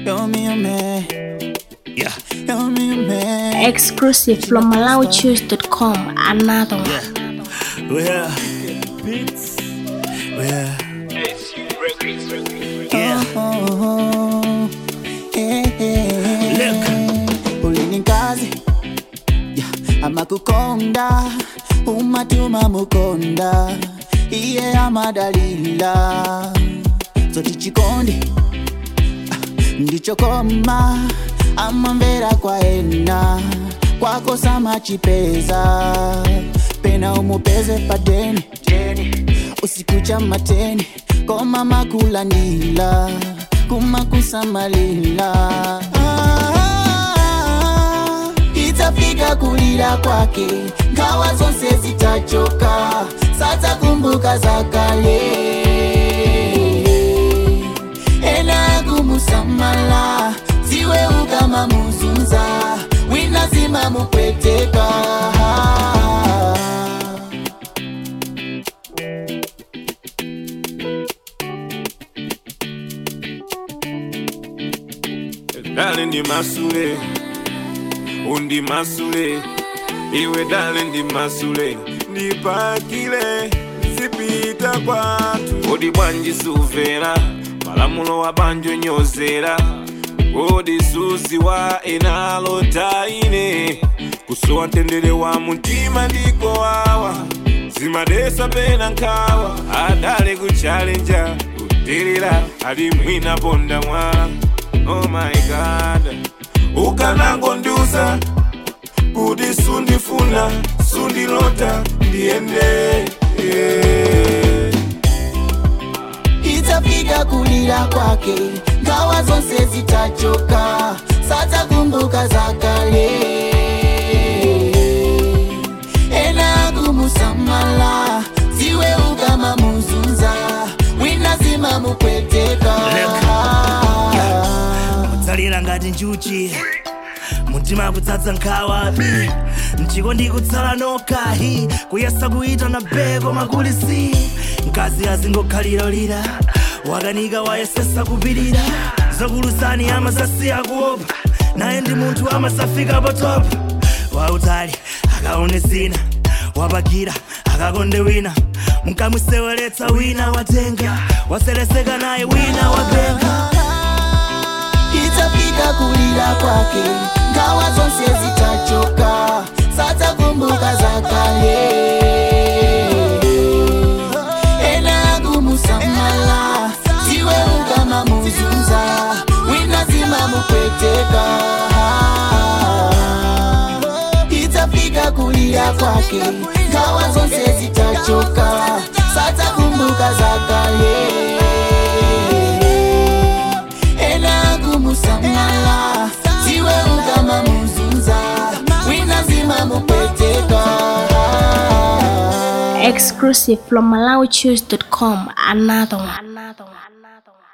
You're me a man. Yeah, you're me a man. Exclusive from MalawiChoose.com. Another one. Yeah. Well, well. Yeah. Oh, yeah, yeah. Look. Ulini kazi. Yeah. Amakukonda. Umatuma mukonda. Iye amadalila. Zoti chikondi. ndichokoma amamvera kwaena kwakosa machipeza pena umupeze padeni usiku cha mateni koma makulandila kumakusamalila ah, itafika kulira kwake ngawa zonse zitachoka satakumbuka za kale ena kumusamala ziwe ukama muzunza winazima mupweteka dale ndi masule undi masule iwe dale ndi masule ndipakile zipita kwathu kodi bwanji suvera malamulo wa banjo nyozera kodi suzi wa enalo taine kusowa mtendere wa mtima ndiko wawa zimadesa pena nkhawa adale kuchalenja kutirira ali mwina ponda mwala oh my god ukanangondiuza kuti sundifuna sundilota ndiyende yeah. itafika kulira kwake ngawa zonse zitachoka satakumbuka za kale ena kumusamala ziwe ukama muzunza winazima mupweteka kutsalira ngati njuchi mtima kudzadza nkhawabi mchiko ndikutsala nokhahi kuyesa kuita na beko makulisi mkazi azingokhaliralira wakanika wayesesa kupirira zakulusani amasasiya kuopa naye ndi munthu amasafika patopa wautali akaone zina wapakira akakonde wina mkamwiseweretsa wina watenga waseleseka naye wina wapenga itafika kulira kwake ngawa zonse zitachoka satakumbuka za kale ena kumusamala ziwe ukama muzunza winazima mupweteka itafika kulira kwake ngawa zonse zitachoka satakumbuka za kale ena kumusamala ziwe ukama muzunza winazima mupweteka Exclusive from MalawiChoose.com. Another one. Another one. Another one.